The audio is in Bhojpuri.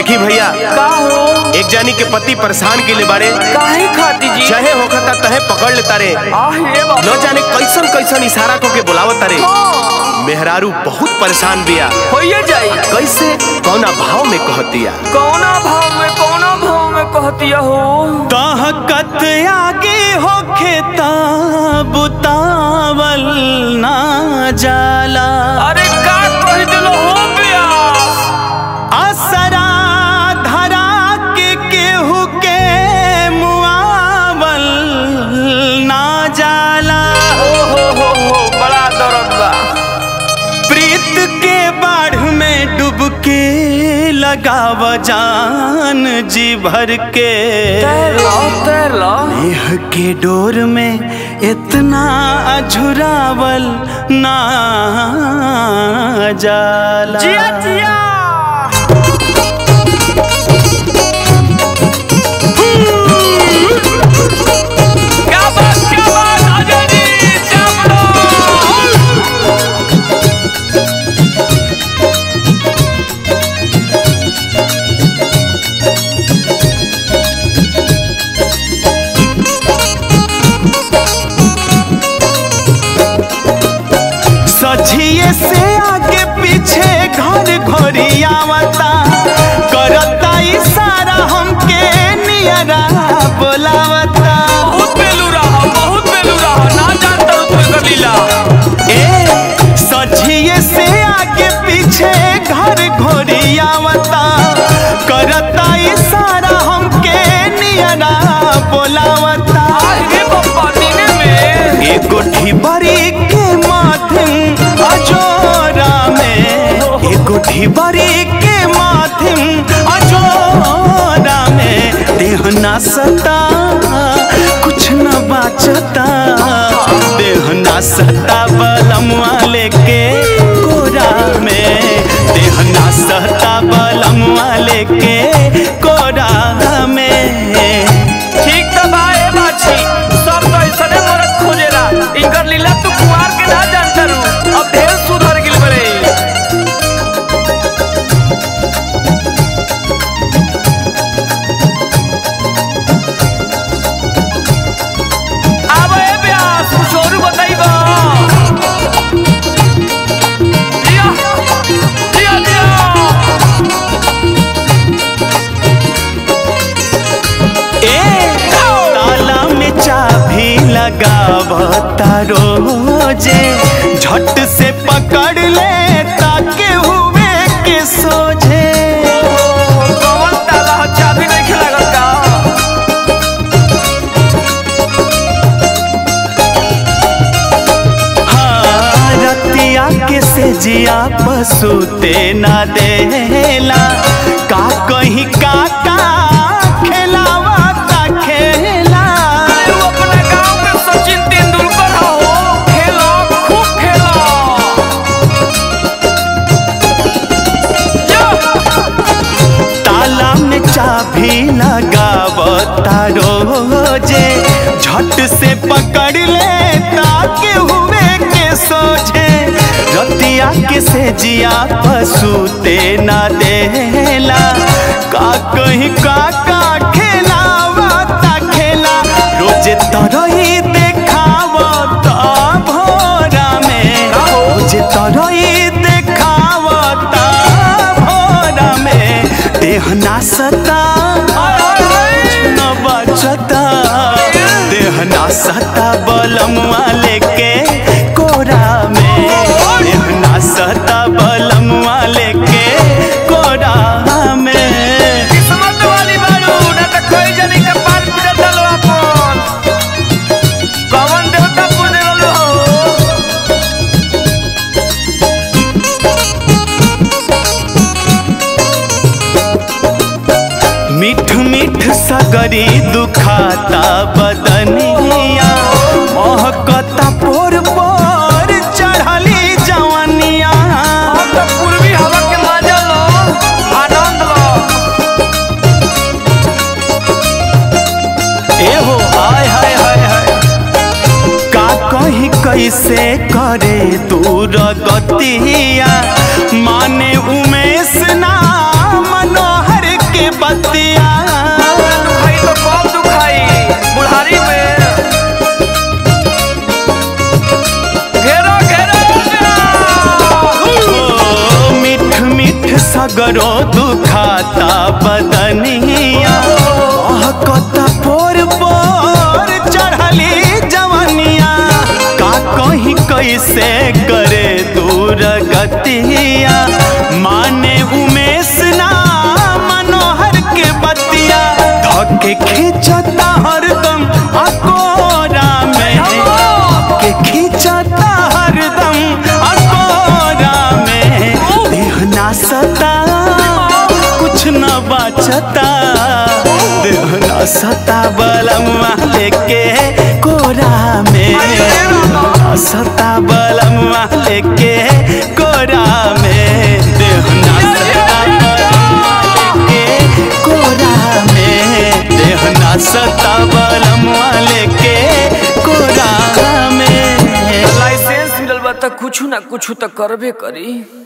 देखी भैया का हो एक जानी के पति परेशान के ले बारे काहे खाती जी चाहे होखता तहे पकड़ लेता रे आह ये बाबा न जाने कैसन कैसन इशारा को के बुलावत रे मेहरारू बहुत परेशान बिया होइए जाई कैसे कौना भाव में कहतिया कौना भाव में कौना भाव में कहतिया हो ताहकत आगे होखे बुतावल ना जाला अरे का कह दिलो हो प्यास असरा धरा के केहू के मुआवल ना जाला ओ हो हो हो बड़ा दर्द बा प्रीत के बाढ़ में डुबके लगाव जान जी भर के तैर लो तैर लो देह के डोर में इतना झुरावल ना जाला जिया जिया क्या बात क्या बात अजय जी चावलो सझिए से आगे पीछे घर घोरी आवता करता इशारा हमके नियरा बोलावता बहुत बेलू रहा बहुत बेलू रहा ना जानता हूँ तुम्हें कर लीला ए सझिए से आगे पीछे घर घोरी आवता करता इशारा हमके नियरा बोलावता आगे बप्पा नीने में एगो ढिबरी के माध्यम अजोरा में एगो ढिबरी के माध्यम अजोरा में देह ना सता कुछ न बाचता देह ना सता बलमुआ लेके कोरा में देह ना सता बलमुआ लेके कोरा में ठीक तो बा ए बाछी सब तो ऐसने मरद खोजेला इनकर लीला तू कुआर के ना जानता रू अब ढेर सुधर गिल बड़े अब ए ब्यास कुछ और बताइबा दिया दिया दिया ए ताला में चाबी लगावता रोजे झट से पकड़ ले ताके हुए के सोझे कौन ताला ह चाबी नहीं खेला का हाँ रतिया के से जिया पसूते ना देला का कहीं का का खेलावा का खेला तू अपना गांव में सचिन तेंदुलकर हो खेलो खूब खेलो यो! ताला में चाबी लगावता रोजे झट से पकड़ ले ताके हुए के सोझे रतिया के से जिया पसूते ना देला का कहीं का का खेलावा ता खेला रोजे तरही देखावता भोरा में रोजे तरही देखावता भोरा में देह ना सता न बचता देह ना सता बलमुआ लेके कोरा में देह ना सता बलमुआ लेके कोरा में किस्मत वाली बारू ना तो कोई जनी के पार पिटे चलो अपन कौन देवता पूजे वालो हो मीठ मीठ सगरी दुखाता बदनिया महकता पोर पोर चढ़ली जवनिया अब तो पूर्वी हवा के मजा लो आनंद लो एहो हाय हाय हाय हाय का कहीं कैसे करे दूर गतिया माने उमेश ना मनोहर सगरो दुखाता बदनिया कहता पोर पोर चढ़ली जवनिया का कहीं कैसे करे दूर गतिया माने उमेश ना मनोहर के बतिया धके खींचता हरदम अकोरा में के खींचता हरदम अकोरा में देह ना सता कुछ न बचता देह ना सता बलमा लेके कोरा में ना सता बलमा लेके कोरा में देह ना सता बलमा लेके कोरा में देह ना सता बलमा लेके कोरा में लाइसेंस मिलल बा त कुछ ना कुछ त करबे करी